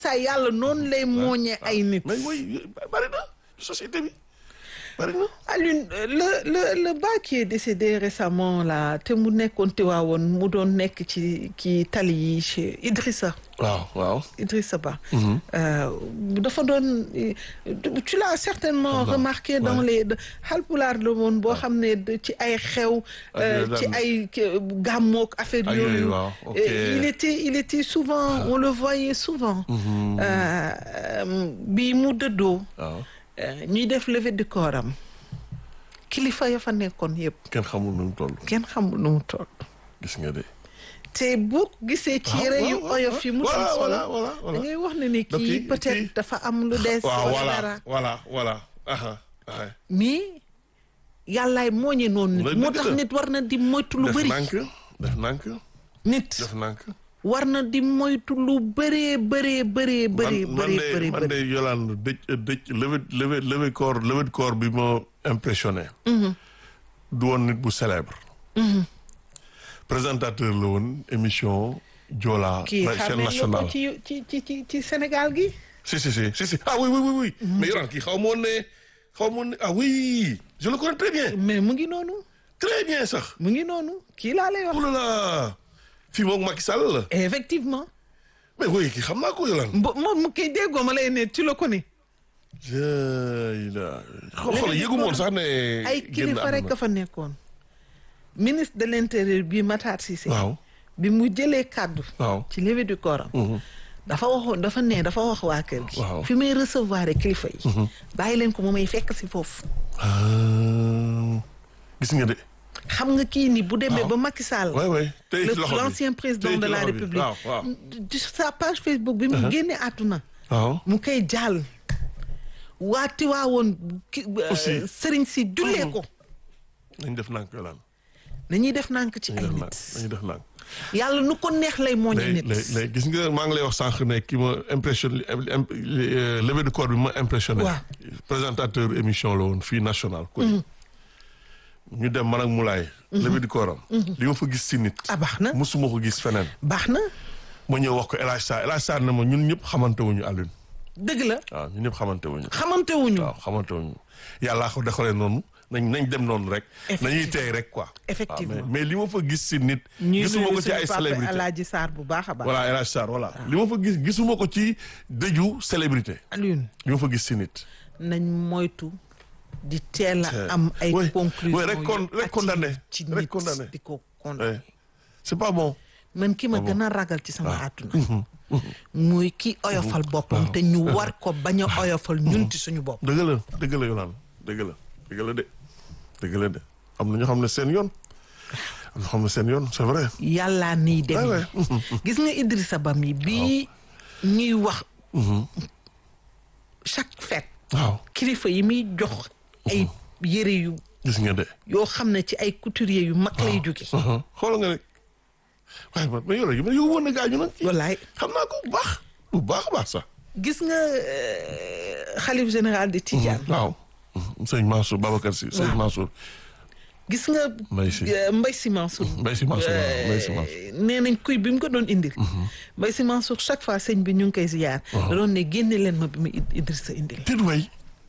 saa yàlla noonu lay mooñee ay nit mais mooy bari na société bi bari na. Alioune le le le bas qui est décédé récemment là te mu nekkoon Tiwaawoon mu doon nekk ci ci tali yi chez Idrissa waaw waaw. Idrissa Ba. Euh, dafa doon tu l'as certainement Waaw, remarqué dans ouais. les Haalpulaar la woon boo xam ne de- ci ay xew. Ak euh, yooyu ci daan- ay ke- gàmmook affaire Ak yooyu. yooyu, waaw, ok. Euh, il était il était souvent on le voyait souvent. Euh, euh, bi mu dëddoo. waaw euh, ñuy def levée du corps am kilifa ya fa nekkoon yëpp kenn xamul nu mu toll kenn xamul nu mu toll. gis nga de. te boo gisee ci waaw, yére yu waaw, oyof yi mu voilà, doon sol voilà, voilà, da voilà. ngay wax ne ni Donc, kii kii- peut-être kii- dafa am lu des waaw wala voilà dara voilà voilà aha aha mais yàllaay mooñe noonu nit Loolu moo dëgg tax la. nit war na di moytu lu def bëri nànk def nànk nit def nànk war na di moytu lu bëree bëree bëree bëree man man bëree de bëree man de bëri Yolande dëj dëj levée levée levée corps levée de corps bi ma impressionné du woon nit bu célèbre présentateur la woon émission Joola kii la xam chaîne nañ nationale ko ci ci ci ci ci Sénégal gi si si si si si ah oui oui oui oui mais Yolande kii xaw ma woon ne xaw ma woon ne ah oui je le connais très bien mais mu ngi noonu très bien sax mu ngi noonu kii laa lay wax oh là là fii moom Macky Sall la effectivement mais oui kii xam naa ko Yolande mbo moom mu kii déggoo ma lay ne tu le connais jëy la xool yëgu moon sax ne ay génn kilifa rek àdduna. a fa nekkoon ministre de l'intérieur bi Matar Cissé waaw bi mu jëlee kàddu waaw ci levée du corps am dafa waxoon dafa ne dafa wax waa kër gi Waaw. fi may recevoir kilifa yi bàyyi leen ko mu may fekk si foofu Ah, gis nga de xam nga kii ni bu demee ba Macky Sall waay waay tey le ci loxo bi l'ancien président Tey de ci la loxo bi. République waaw waaw de sa page Facebook bi mu génne àdduna waaw mu koy jàll waa Tiwaawoon ki Aussi. sëriñ si jullee ko nañ def nànk yolaan nañuy def nànk ci ay nañ nit nañu def nànk yàlla nu ko neex lay mooñe lay nit lay lay gis nga maa ngi lay wax sànq ne ki ma impressionné levée de corps bi ma impressionné Waaw. présentateur émission la woon fii national ko ñu dem man ak Moulay levée du corps am li ma fa gis si nit ah baax na musuma ko gis feneen baax na ma ñëw wax ko El Hadj Sarr El Hadj Sarr ne ma ñun ñëpp xamante wuñu Alioune dëgg la waaw ñun ñëpp xamante wuñu xamante wuñu waaw xamante wuñu yàllaa ko dexalee noonu nañ nañ dem noonu rek nañuy teey rek quoi Effectivement. waaw, mais mais li ma fa gis si nit ñuy gisuma nuyu ko ci suñu ay papa célébrité Alaaji Sarr bu baax a baax voilà El Hadj Sarr voilà li ma fa gis gisuma ko ci dëju célébrité Alioune li ma fa gis si nit nañ moytu di teel C'est- a am ay oui, conclusion oui, rek con- yu rek condamné, hâtives ci rek nit condamné. di ko Ouais. condamné c'est pas bon man ki ma gën a ragal ci sama àdduna muy ki oyofal boppam te ñu war ko bañ a oyofal ñun ci suñu bopp dëgg la dëgg la Yolande dëgg la dëgg la de dëgg la de am na ñoo xam ne seen yoon am na xam ne seen yoon c'est vrai yàllaa niy dem Ouais, gis nga Idrissa Ba mi bii ñuy wax chaque fête waaw kilifa yi muy jox ay yére yu gis nga de yoo xam ne ci ay couturier yu mag lay jóge xoolal nga rek waaye man mais yow man yow woon na gaañu nag wallaay xam naa ko bu baax bu baax a baax sax gis nga euh, xalif général de Tidiane waaw sëñ Mansour Babacar Si sëñ Waaw. Mansour gis nga Mbaye Sy. euh, Mbaye Sy Mansour Mbaye Sy Mansour waaw Mbaye Sy Mansour Euh, nee nañ kuy bi mu ko doon indil Mbaye Sy Mansour chaque fois sëñ bi ñu ngi koy ziyaar da doon ne génne leen ma bi mu Id- Idrissa indil tit way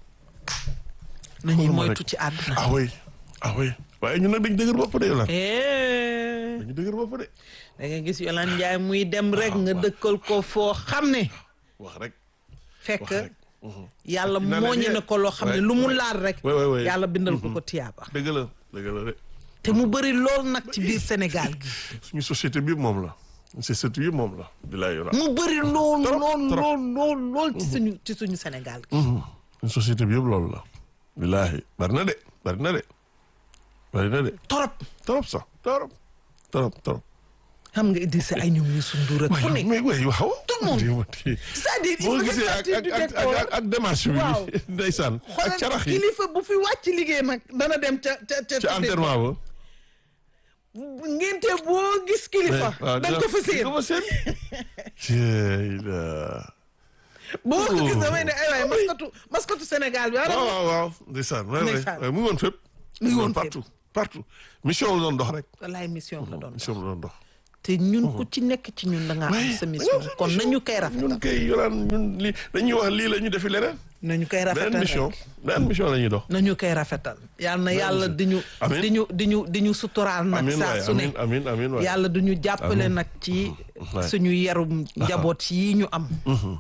nañuy xoolal ma moytu rek. ci àdduna ah oui ah oui waaye ñun nag dañ dëgër bopp de yow la Eh, dañu dëgër bopp de da nga gis Yolande Ndiaye muy dem rek nga dëkkal ko foo xam ne wax rek fekk wax rek yàlla Dina la mooñe bien. na ko loo xam ne Ouais, lu mu ouais. laal rek Ouais, ouais, ouais. yàlla bindal ko ko tiyaaba dëgg la dëgg la de te mu bëri lool nag ci biir Sénégal gi suñu société bi moom la société bi moom la bilaay yow la mu bëri lool Trop, lool trop. lool lool lool ci suñu ci suñu Sénégal gi suñu société bi yëpp loolu la bilaahi bari na de bari na de bari na de torop trop sax trop trop trop xam nga Idrissa ay ñoom Youssou Ndour ak ku waaye ne mais waaye waaw Tout le monde. Di- di- c'est-à-dire il boo faut gisee ak sortir ak du ak décor ak ak démarche bi Waaw. ndeysaan ak xoolal carax yi kilifa bu fi wàcc liggéey nag dana dem ca ca ca ci enterrement ba ngénte boo gis kilifa waaw da nga ko fa séen ko fa seen Jeey la boo ko gis Oh. damay ne ay waay maskatu maskatu Sénégal bi waaw ara waaw waaw ndeysaan waay waay Ndeysaan. waay mu ngi woon fépp Mu ngi woon fépp. partout partout mission la doon dox rek wallaay mission la doon mission la doon dox te ñun ku ci nekk ci ñun da ngaa am sa mission kon nañu koy rafetal ñun kay yolaan ñun li dañuy wax lii la ñu defi leneen nañu koy beneen rafetal mission beneen mission la ñuy dox nañu koy rafetal yal na yàlla di ñu Amiin. di ñu di ñu di ñu suturaal nag amin saa waay su ne amin amin amin waay yàlla du ñu jàppale nag ci waay. suñu yarum njaboot yi ñu am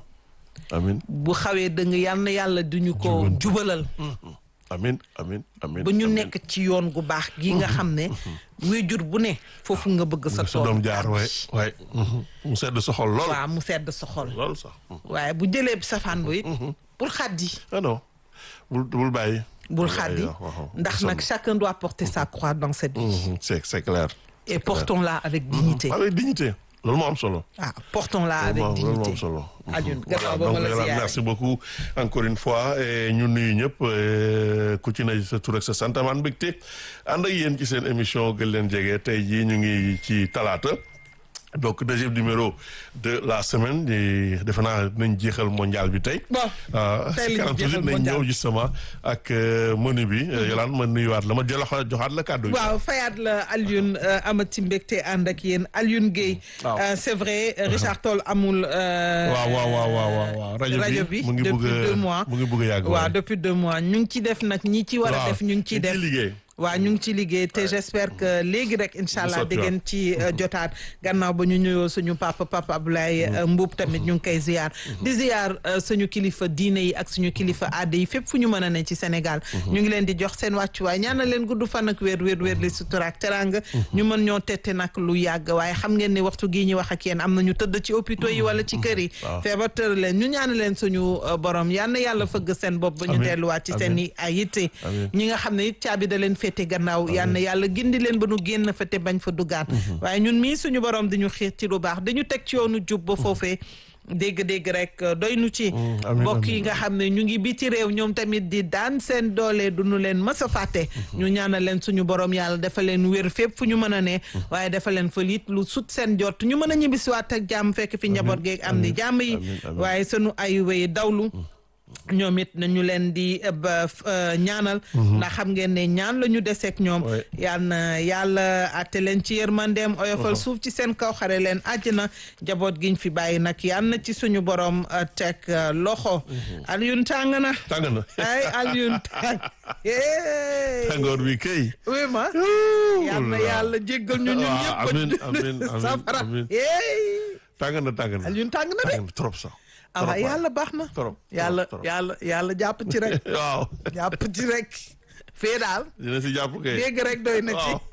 amin bu xawee dëng yal na yàlla du ñu ko jubalal amin amin amin ba ñu amin. nekk ci yoon gu baax gi nga xam ne wéjur bu ne foofu nga bëgg sa sa doom tool jaar waay waay mu sedd sa xol lool waaw mu sedd sa xol lool sax waaye bu jëlee safaan ba it bul xaddi ah non bul bul bàyyi bul bàyyi, xaddi waaw, waaw. ndax nag chacun doit porter sa croix dans cette vie Mhm, c'est c'est clair et portons-la avec dignité avec dignité loolu moo am solo ah portons-la avec loolu moo am dignité solo Alioune voilà gannaaw ba donc ma la Yolande, ziyaare. merci beaucoup encore une fois et ñu nuyu ñëpp euh, ku ci ne sa tur ak sa sant amaan mbégte ànd ak yéen ci seen émission gën leen jege tey jii ñu ngi ci talaata donc deuxième numéro de la semaine di defe naa dinañ jeexal mondial bi tey. bon ah tey si la ñu kanam jeexal toujours dinañ mondial. ñëw justement ak euh, menu bi. Yolande ma nuyuwaat la ma jëlaat joxaat la kàddu gi. waaw fayaat la Alioune euh, amati mbégte ànd ak yéen Alioune Guèye waaw. euh, c'est vrai Richard Toll amul euh, waaw waaw waaw waaw waaw waaw rajo rajo bi bi mu ngi depuis bëgg a deux mois mu ngi bëgg a yàgg. waaw waaye. depuis deux mois ñu ngi ci def nag ñi ci war a waaw def ñu ngi ciy def liggéey. waaw ñu ngi ci liggéey te j'espère que léegi rek incha allah sotti di ngeen ci euh, jotaat gannaaw ba ñu nuyoo suñu papa papa Abdoulaye euh, Mbuub tamit ñu ngi koy ziar di ziar euh, suñu kilifa diine yi ak suñu kilifa aada yi fépp fu ñu mën a ne ci Sénégal ñu ngi leen di jox seen wàccuwaay ñaanal leen gudd fan ak wér wér wér li sutura ak teranga ñu mën ñoo tette nag lu yàgg waaye xam ngeen ni waxtu gii ñu wax ak yéen am na ñu tëdd ci hôpitaux yi wala ci kër yi waaw. feebar tër leen ñu ñaanal leen suñu euh, borom yal na yàlla fëgg seen bopp ba ñu Amiin. delluwaat ci seen i ay yitte Amiin. ñi nga xam ne it caabi da leen féete gannaaw yal na yàlla gindi leen ba nu génn fa te bañ fa duggaat waaye ñun mii suñu borom di ñu xiir ci lu baax dañu teg ci yoonu jub ba foofee dégg-dégg rek euh, doy nu ci amiin, mbokk yi amiin. nga xam ne ñu ngi biti réew ñoom tamit di daan seen doole du nu leen mës a fàtte ñu ñaanal leen suñu borom yàlla dafa leen wér fépp fu ñu mën a ne waaye dafa leen fa liit lu sut seen jot ñu mën a ñibbisiwaat ak jàmm fekk fi njaboot geeg am ni jàmm yi amiin, amiin. waaye sunu ay wéy dawlu ñoom it nañu leen di eh, ba f- eh, ñaanal ndax xam ngeen ne ñaan la ñu deseeg ñoom Ouais. yal na yàlla atte leen ci yërmandeem oyofal suuf ci seen kaw xare leen àjjana jaboot giñ fi bàyyi nag yal na ci suñu borom eh, teg eh, loxo Alioune tàng na tàng na ay Alioune tàng hey. tàngoor bi kay. oui ma yal na yàlla jéggal ñu ñun waaw, ñëpp amiin, amiin, amiin, safara amiin. hey. tàng na tàng na. Alioune tàng na de tàng na trop sax. ah trop waaw waay. yàlla baax na trop yàlla trop. yàlla yàlla jàpp ci rek waaw jàpp ci rek fee daal dina si jàpp kay. dégg rek doy na ci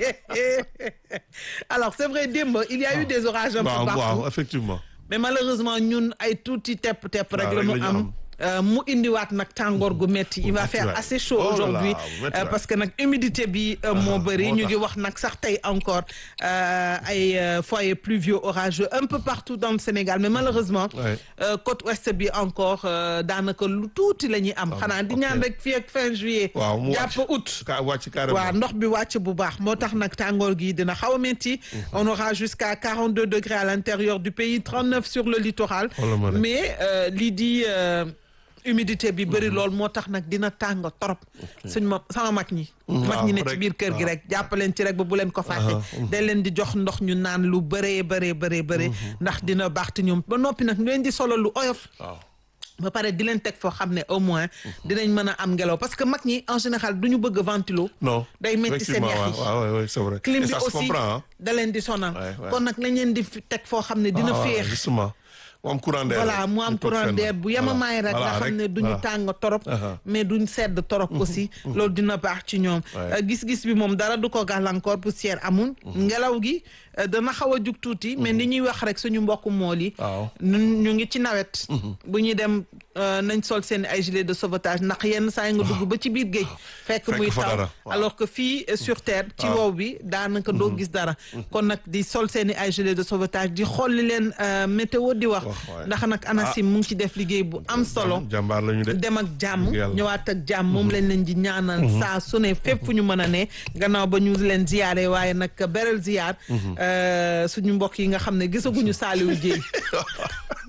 alors c'est vrai démb il y a eu des orages un peu waaw partout waaw effectivement. mais malheureusement ñun ay tuuti tepp tepp rek waaw, la rek ñu la ñu am am. Euh, mu indiwaat nag tàngoor gu metti il va metti faire waay. assez chaud Oh là là, aujourd'hui bu metti euh, waay. parce que nag humidité bi euh, moo bëri moo ñu tax. ngi wax nag sax tey encore euh, ay euh, foyers pluvieux orageux un peu partout dans le Sénégal mais malheureusement Ouais. euh, côte ouest bi encore euh, daanaka lu tuuti la ñuy am xanaa di ok. ñaan rek fii ak fin juillet waaw mu jàpp wàcc. août ka wàcc carrément. waaw ndox bi wàcc bu baax moo tax nag tàngoor gi dina xaw a métti on aura jusqu'à 42 degrés à l'intérieur du pays 39 sur le littoral Xoolal ma rek. mais euh, lii di euh, humidité bi bëri lool moo tax nag dina tàng trop suñ ma sama mag ñi mag ñi ne ci rek, biir kër gi waaw. rek jàppaleen ci rek ba bu leen ko fàtte day leen di jox ndox ñu naan lu bëree bëree bëree bëree ndax dina baax te ñoom ba noppi nag ñu leen di solo lu oyof waaw. ba pare di leen teg foo xam ne au moins dinañ mën a am ngelaw parce que mag ñi en général du ñu bëgg ventilo non. day métti seen effectivement, yax yi. waaw waaw waaw c'est vrai. clim Et bi ça se aussi comprend hein. da leen di sonal Ouais, ouais. kon nag lañ leen di fi teg foo xam ne dina Ah, waaw, féex justement mu am courant d'air voilà rek. mu am ñu toog courant fenn. d'air bu Voilà. yemamaay rek Voilà, nga xam ne duñu voilà. tàng torop Aha. mais duñ sedd torop aussi loolu dina baax ci ñoom Ouais. Euh, gis-gis bi moom dara du ko gàllankoor poussière amul ngelaw gi euh, dana xaw a jug tuuti mais ni ñuy wax rek suñu mbokku mool yi waaw. ñun ñu ngi ci nawet bu ñuy dem euh, nañ sol seen ay gilet de sauvetage ndax yenn saa yi nga dugg ba ci biir géej fekk Fekk muy fa taw dara, waaw. alors que fii euh, sur terre ci wow bi daanaka doo gis dara kon nag di sol seen i ay gilet de sauvetage di xool li leen euh, météo di wax Wax, waay. ndax nag ANACIM mu ngi ci def liggéey bu am solo jàmbaar la ñu de. dem ak jàmm Dëgg yàlla. ñëwaat ak jàmm moom lañ leen di ñaanal saa su ne fépp fu ñu mën a ne gannaaw ba ñu leen ziyaare waaye nag beral ziyaar euh, suñu mbokk yi nga xam ne gisaguñu Saliou Dieng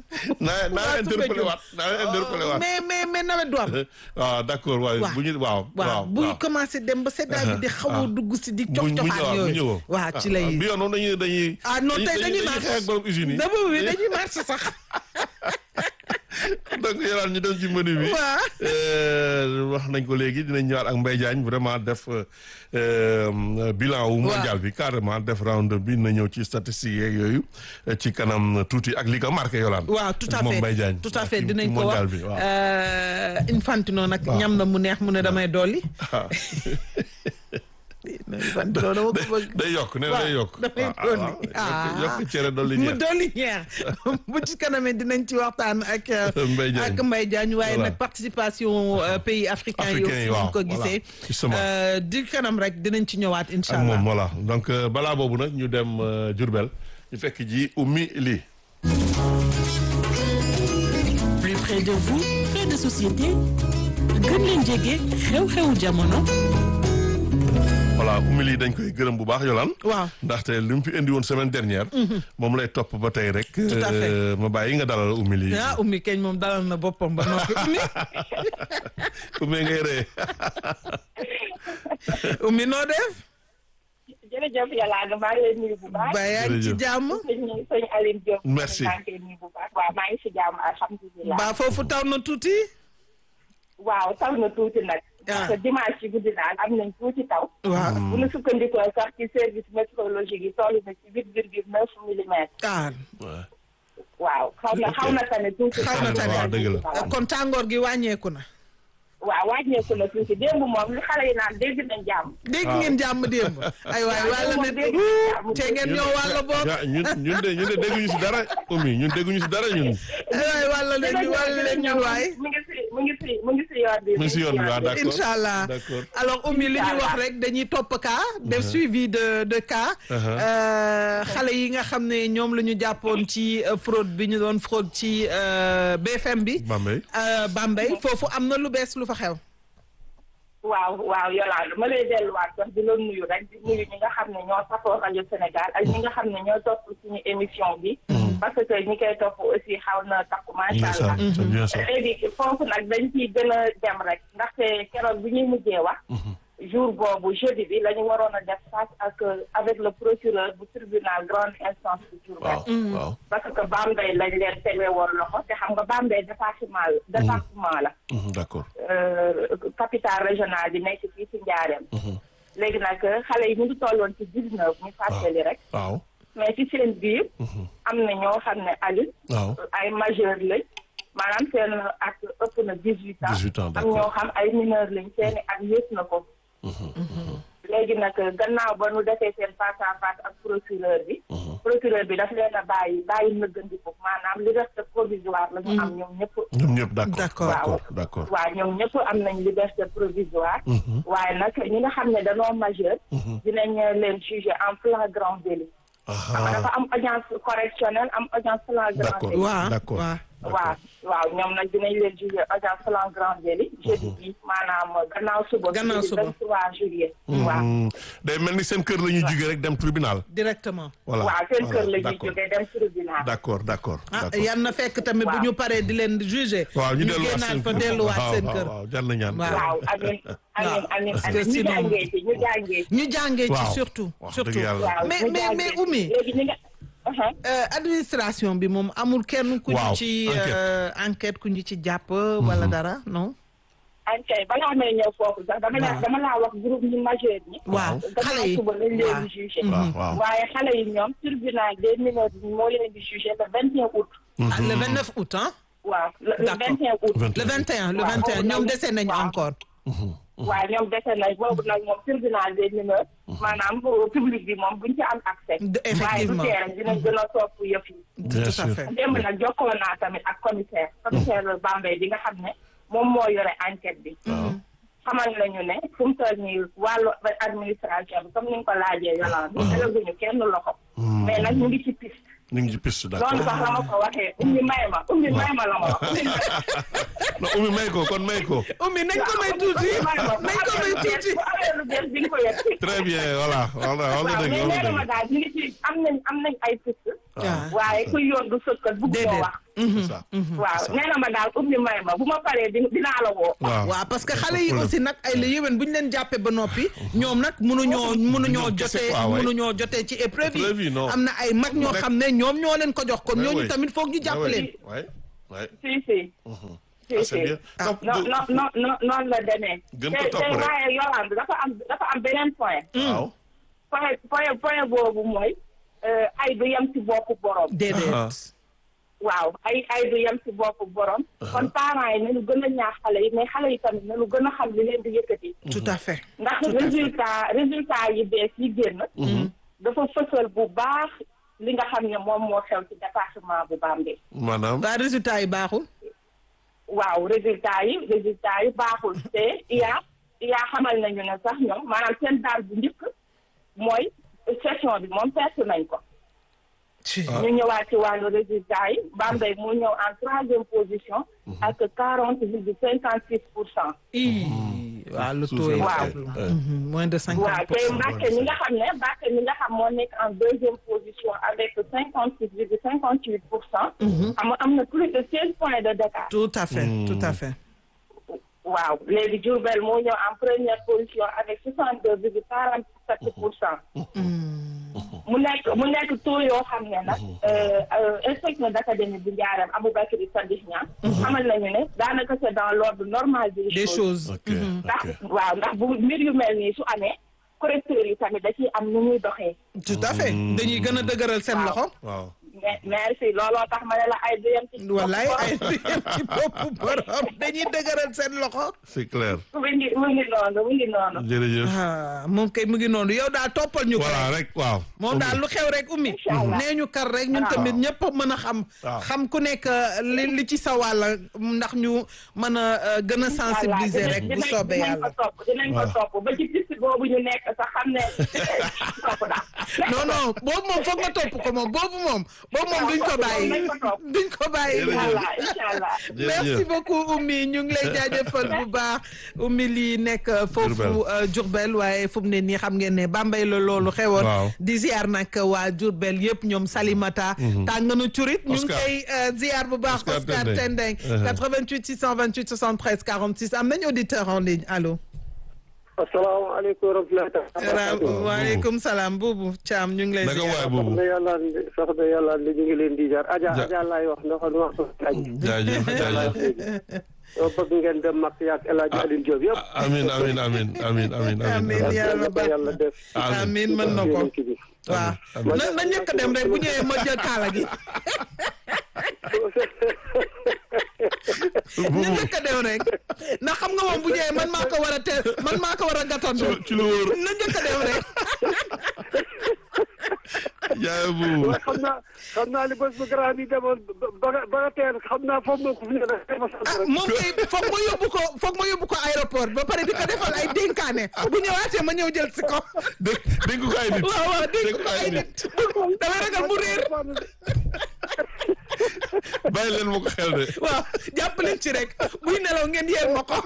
naa naa waa interpellé Soumbédioune. waat naa interpellé waat mais mais mais nawet du am. waaw d'accord waaw waaw bu ñu waaw waaw buy commencé dem ba seddaay bi di xaw a dugg si di cof cofaat yooyu. waaw ci lay. bi yoon moom dañuy dañuy ah non tey dañuy dañuy xeex ak borom usine yi dama bi dañuy marché sax. donc yoraan ñu dem ci menu bi waaw. Euh, wax nañ ko léegi dinañ ñëwaat ak Mbaye Diagne vraiment def euh, bilan wu mondial bi carrément def round bi na ñëw ci statistiques yeeg yooyu euh, ci kanam tuuti ak li ko marqué yolaan waaw tout à moom fait Mbaye Diagne tout à ci- fait ci dinañ ko mondial wax bi waaw Euh, Infantino nag Waaw. ñam na mu neex mu ne damay dolli. Ah. Infantino dama ko bëgg. day yokk nee na day yokk damay Ah, ah, dolli. waaw. ah Yokk- yokk cere dolli mu ñeex dolli ñeex bu ci kanamee dinañ ci waxtaan ak. euh, Mbaye Diagne. ak Mbaye Diagne waaye Voilà. nag participation euh, pays africains yi Africains aussi yi, ñu waaw, ko voilà. gisee. Justement. Euh, di kanam rek dinañ ci ñëwaat incha ak allah. moom voilà donc euh, balaa boobu nag ñu dem euh, Diourbel ñu fekk ji ummi lii plus près de vous fait de société gën leen jege xew-xewu jamono voilà ummi lii dañ koy gërëm bu baax yolaan waaw ndaxte li mu fi indi woon semaine dernière moom lay topp ba tey rek Tout à fait. euh, ma bàyyi nga dalal ummi lii ah ummi keñ moom dalal na boppam ba noppi ummi ummi ngay ree ummi noo def. jërëjëf yàlla maa ngi lay nuyu bu baax. ba yaa ngi ci Jërëjëf. jàmm. sëñ sëñ Aline Diop. Merci. maa ngi koy nuyu bu baax. waaw maa ngi si jàmm alhamdulilah. ba foofu taw na tuuti. waaw taw na tuuti nag. Ah. parce que dimanche ci guddi daal am nañ tuuti taw. waaw bu ñu sukkandikoo sax ci service météorologique yi toll na ci huit virgule neuf millimètres. ah waaw xaw na xaw na tane tuuti. Xaw na tane. waaw dëgg la. kon tàngoor gi wàññeeku na. waaw wàññeeku na tuuti démb moom li xale yi naan dégg nañ jàmm. dégg ngeen jàmm démb. ay waay Waaw, wàlla démb ne dégg nañ jàmm. te ngeen ñoo wàlla boog. Ja- ñun ñun de ñun de dégguñu si dara ummi ñun dégguñu si dara ñun ay waay wàlla leen ñu wàlla leen ñun waay. mu ngi si mu ngi si mu ngi si yoon bi. mu ngi si yoon bi waaw d'accord incha allah d'accord alors Oumy li ñu Inch'Allah. wax rek dañuy topp cas def suivi de de cas. Uh-huh. Euh, xale yi nga xam ne ñoom la ñu jàppoon ci euh, fraude bi ñu doon fraude ci euh, BFM bi. Bambey Euh, Bambey foofu am na lu bees lu fa xew. waaw waaw Yolande ma lay delluwaat sax di la nuyu rek di nuyu ñi nga xam ne ñoo safoo rajo Sénégal ak ñi nga xam ne ñoo topp suñu émission bi. parce que ñi koy topp aussi xaw na takku macha allah. ndeysaan c'est bien ça léegi foofu nag dañ ciy gën a dem rek ndaxte keroog bi ñuy mujjee wax. jour boobu jeudi bi la ñu waroon a def face ak avec le procureur bu tribunal grande instance bu Diourbel. waaw waaw parce que Bambey lañ leen tegee woon loxo te xam nga Bambey département la. département la. Mhm, d'accord euh, capitale régionale bi nekk fii ci Njaareem. léegi nag xale yi ñu ngi tolloon ci dix neuf ñu fàttali rek. waaw mais ci seen biir. am na ñoo xam ne Aliou. waaw ay majeur lañ. maanaam seen at ëpp na dix huit ans. 18 ans, am d'accord. ñoo xam ay mineur lañ seen i at yées na ko. léegi nag gannaaw ba nu defee seen face à face ak procureur bi. procureur bi daf leen a bàyyi bàyyi nëggandiku maanaam liberté provisoire la ñu am ñoom ñëpp. ñoom ñëpp d'accord D'accord. d'accord d'accord waaw ñoom ñëpp am nañ liberté provisoire. waaye nag ñi nga xam ne dañoo majeur. dinañ leen juger en flagrant délit. xam nga ah dafa am audience correctionnelle am audience flagrant d'accord délit. waaw d'accord waaw. waaw waaw ñoom nag dinañ leen juger audience flagrant délit. jeudi bi maanaam gannaaw suba. Gannaaw suba. jeudi 23 juillet. waaw Hmm, day mel ni seen kër la ñuy jugee rek dem tribunal directement. voilà waaw seen voilà, kër la ñuy d'accord. jógee dem tribunal. d'accord d'accord ah d'accord yan na fekk tamit bu Waaw. ñu paree di leen juger. waaw ñu delluwaat génnaat seen fa kër delluwaat waaw, seen waaw, kër. waaw jar na ñaan Waaw. waaw amiin amiin amiin parce que amiin ñu sinon- jàngee ci ñu jàngee ci. ñu jàngee ci Waaw. surtout. Wax surtout dëgg yàlla. waaw mais ñu mais jàngee mais ci. Oumy. léegi ñi nga. Uh-huh. Euh, administration bi moom amul kenn ku ñu Waaw, ci enquête. euh, enquête ku ñu ci jàpp wala dara non. ankay balaa may ñëw foofu sax dama la Waaw. dama laa wax groupe ñu majeur ñi. waaw xale gannaaw yi suba lañ waaw. leen di jugé. waaw waaw waaye xale yi ñoom tribunal des mineurs bi moo leen di jugé le 21 août. Ah, le 29 août hein. waaw le le D'accord. 21 août. le 21 le Waaw, 21 boobu ñoom nag- dese nañu waaw. encore. waaw ñoom dese nañ boobu nag moom tribunal des mineurs. maanaam public bi moom buñ ci am accès. De- waaye effectivement. du tee rek dinañ gën a topp yëf yi. Bien tout à sûr. fait. démb nag jokkoo naa tamit ak commissaire. commissaire Bambey bi nga xam ne moom moo yore enquête bi. xamal nañu ne fu mu toll nii wàllu administration bi comme ni nga ko laajee Yolande. bi tegaguñu kenn loxo. mais nag ñu ngi ci piste. ñu ngi ci piste loolu d'accord sax la ma ko waxee ummi may ma ummi may ma la ma wax. ummi may non Oumy may ko kon may ko Oumy nañ ko may tuuti nañ ko may tuuti. bu amee lu bees di nga ko yegg. très bien voilà voilà wax waaw na dëgg mais wax na nee na ma dëgg daal ñu ngi ci am nañ am nañ ay piste. Ah. waaye kuy yoon du sëkkat bugg koo Déedéet. wax c'est ça. waaw nee na ma daal ummi may ma bu ma paree di dinaa la woo waaw waaw parce que xale yi problème. aussi nag ay la yéwén bu ñu leen jàppee ba noppi ñoom nag mënuñoo mënuñoo ñoom kese jotee quoi, waay. mënuñoo jotee ci épreuve Épreuve yi, yi non. am na ay mag ñoo Rek. xam ne ñoom ñoo leen ko jox kon Ouais, ñooñu ouais. tamit foog ñu jàpp leen Ouais, ouais. si si Ah, si c'est si bien. Donc, non du- non non non noonu la demee Gën te ko topp te rek. waaye Yolande dafa am dafa am beneen point waaw. point point point boobu mooy euh, ay du yem ci boppu borom déedéet Ah. waaw ay ay du yem ci boppu borom kon parents yi nañu gën a ñaax xale yi mais xale yi tamit nañu gën a xam li leen di yëkkati tout à fait ndax résultat résultat yi bees yi génn dafa fësal bu baax li nga xam ne moom moo xew ci département bu Bambey maanaam. waa résultat yi baaxul waaw résultat yi résultat yi baaxul te iya iya xamal nañu ne sax ñoom maanaam seen daal bu njëkk mooy session bi moom perte nañ ko ñu ñëwaat ci wàllu résultat yi Bambey mu ñëw en troisième position ak quarante virgule cinquante six pour cent ii waaw le taux est Waaw. faible. Mhm, moins de waaw cinquante pour te cent Mbàkke mi nga xam ne Mbàkke mi nga xam moo nekk en deuxième position avec cinquante six virgule cinquante huit pour cent xam nga am na plus de seize points de d'écart tout à fait tout à fait waaw léegi Diourbel moo ñëw en première position avec soixante deux virgule quarante sept pour cent mu nekk mu nekk taux yoo xam ne nag inspecteur d'académie bu Njaareem Aboubacry Sadikh Niang xamal nañu ne daanaka c'est dans l'ordre normal des des choses choses ok ndax ok. waaw ndax bu mbir yu mel nii su amee correcteurs yi tamit da ciy am nu muy doxee tout à fait dañuy gën a dëgëral seen loxo waaw. mais merci looloo tax ma ne la ay duyam ci wallaay bopp ay duyam ci boppu borom dañuy dëgëral seen loxo c'est clair. mu ngi mu ngi noonu mu ngi noonu jërëjëf. ah moom kay mu ngi noonu yow daal toppal ñu ko voilà rek waaw. moom daal lu xew rek ummi Inch'Allah. nee ñu kar rek ñun Waaw. tamit ñëpp mën a xam Waaw. xam ku nekk li li ci sa wàll ndax ñu mën a euh, gën a sensibiliser Voilà, rek bu dinañ- soobee dinañ yàlla ko topp dinañ ko topp ba ci piste boobu ñu nekk sax xam ne topp daal non non boobu moom foog nga topp ko moom boobu moom boobu moom duñ ko bàyyi nañ ko topp. duñ ko bàyyi inchaallah inchaallah merci beaucoup Oumy ñu ngi lay jaajëfal bu baax Oumy lii nekk foofu Diourbel. euh, Diourbel waaye fu mu ne nii xam ngeen ne Bambey la loolu xewoon Waaw. di ziar nag waa Diourbel yëpp ñoom Salimata tàng na curit ñu ngi Oscar. koy euh, ziar bu baax Oscar Oscar Tendeng. Tendeng Uh-huh. 88 628 73 46 am nañ auditeur en ligne allo asalaamaaleykum wa rahmatullahi taala waaleykum salaam buubu Thiam ñu ngi lay naka waay ziar boobu. soxna yàlla soxna yàlla li ñu ngi leen di jaar aja Ja- aja laay wax ndax wax aj jaajëf jaajëf. soo bëgg ngeen dem mag yaag El Hadj Alioune Diop yëpp amin amin amin amin amin Amin, amin. yàlla ba yàlla def amiin mën na ko yonent bi. waaw Amiin. na na njëkk a dem rek bu ñëwee ma jël kaala gi na njëkk a dem rek ndax xam nga moom bu ñëwee man maa ko war a teel man maa ko war a gàttandu ci lu wóor. na njëkk a dem rek jaay bu. waaye xam naa xam naa ni bés bu grand bi demoon ba nga ba nga teel xam naa foofu nga ko fi ne rek ma sant ah rek. moom kay foog ma yóbbu ko foog ma yóbbu ko aéroport ba pare di ko defal ay dénkaane bu ñëwaatee ma ñëw jël si ko dégg dégg ko ay nit. waaw waaw dégg dégg ko ay nit damay ragal mu réer bàyyi leen ma ko xel de. waaw jàpp leen ci rek buy nelaw ngeen yeel ma ko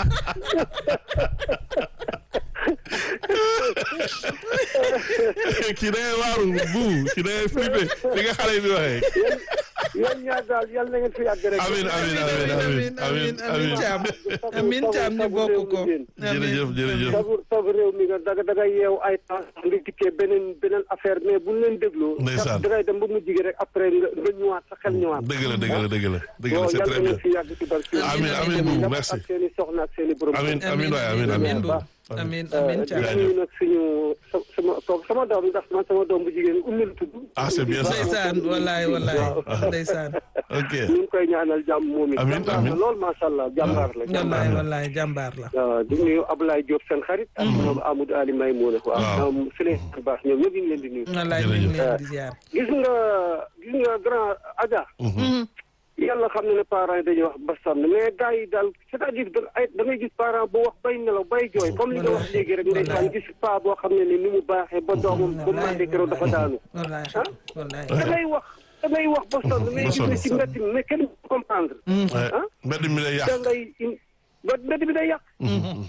kii da ngay waaru bu kii da ngay flippé li nga xale yi di waxee. yéen ñaar daal yal na ngeen fi yàgg rek. amin amin amin amin amin amin Thiam amin Thiam ñu bokk ko jërëjëf jërëjëf. sabu sabu réew mi nga daga daga yeew ay temps nga dikkee beneen beneen affaire mais bu ñu leen dégloo. Ndeysaan. dangay dem ba mujj gi rek après nga nga ñëwaat sa xel ñëwaat. dëgg la dëgg la dëgg la dëgg la bon c'est yal très na bien. ngeen fi yàgg ci barke Amin, amin, Boubou, merci. ak seen i soxna ak seen i borom. amin amin waay amin amin amin. bu amin amin di Thiam nuyu nag suñu sa- sama sama doom ndax man sama doom bu jigéen ummi la tudd. Ah, c'est bien ça. ndeysaan wallaay wallaay ndeysaan ok. ñu ngi koy ñaanal jàmm moom it. Amin, jàmbaar amin. la lool macha allah jàmbaar la. wallaay wallaay jàmbaar la waaw di nuyu Ablaye Diop seen xarit. ak ñoom Amadou Ali Maymouna. Waaw. waaw ñoom Souleymane Bass ñoom ñëpp ñu ngi leen di nuyu. wallaay ñu ngi leen di ziar gis nga gis nga grand Adja. yàlla xam na ne parents yi dañuy wax ba sonn mais gars yi daal c'est-à-dire da ay da ngay gis parent bu wax bay nelaw bay jooy comme li nga wax léegi rek ndeysaan gis pa boo xam ne ni ni mu baaxee ba doomam ba màndee keroog dafa daanu. wallaay ah wallaay da ngay wax da ngay wax ba sonn mais gis nga ci mbedd mi mais kenn du comprendre. Ouais. ah mbedd mi lay da yàq. ngay in ba mbedd bi day yàq.